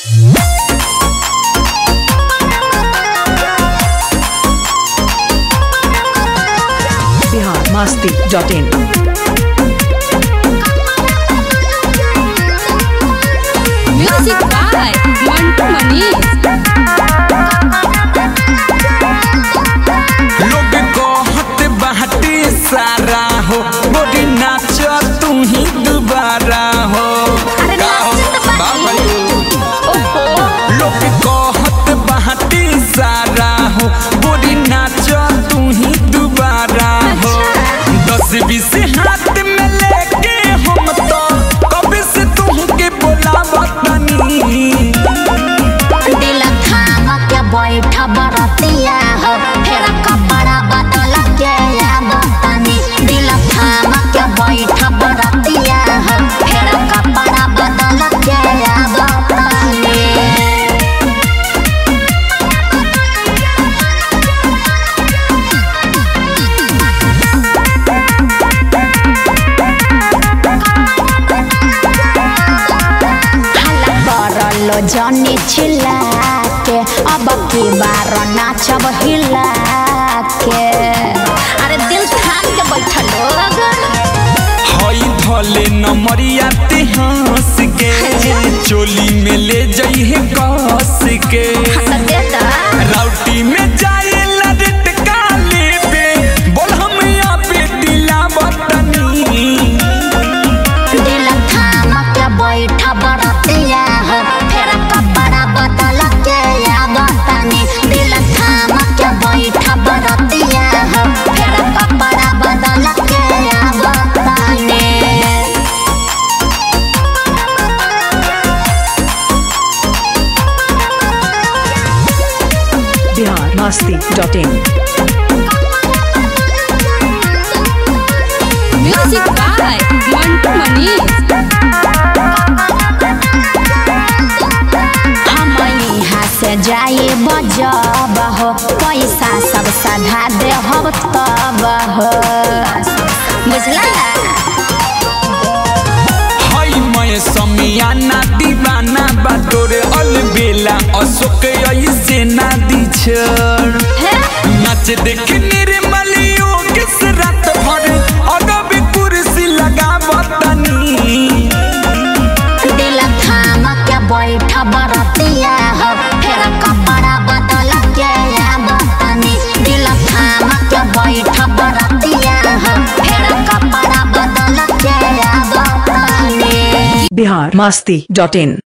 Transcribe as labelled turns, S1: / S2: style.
S1: Bihar Masti dot in
S2: music by Mantu Manish
S3: लोग कहत बाटे सारा हो गोरी नाच तू ही दोबारा हो का हो? बाबा यो। लोग कहत बाटे सारा हो गोरी नाच तू ही दोबारा हो दस बीस हाथ में लेके हम तो कभी से तुमके बोलावतनी
S4: दिल थाम के बैठ बरतिया हो फेर कपड़ा बदल के आवतनी दिल थाम के बैठ बरतिया हो फेर कपड़ा बदल के आवतनी हल्ला करलो जनी छिला के अब की बार नाचब हिला के अरे दिल थाम के बैठल लोग
S3: हई धले नमरिया ते हंस के चोली में ले जइहे कस के
S4: दे दा
S3: राउटी में जाए लड़ट काले पे बोल हम यहाँ पे दिला बतनी
S4: दिल थाम के बैठ बरतिया हो फेर कपड़ा बदल के आवतनी दिल थाम के बैठ बरतिया हो फेर कपड़ा बदल के आवतनी
S1: Bihar Masti dot in
S2: music by Mantu Manish
S4: हम यहाँ से जाए बजब हो पैसा सब सधा दे हम तब हो बुझला
S3: हई मैं समियाना दीवाना बा तोरे अलबेला अशोक ऐसे ना दी छोड़ नाच देख निर्मल योगेश रात भर अगब कुर्सी लगा बतनी
S4: दिल थाम के बैठ बरतिया हो फेर कपड़ा बदल के आवतनी दिल थाम के बैठ बरतिया हो फेर कपड़ा बदल के आवतनी
S1: बिहार मस्ती डॉट इन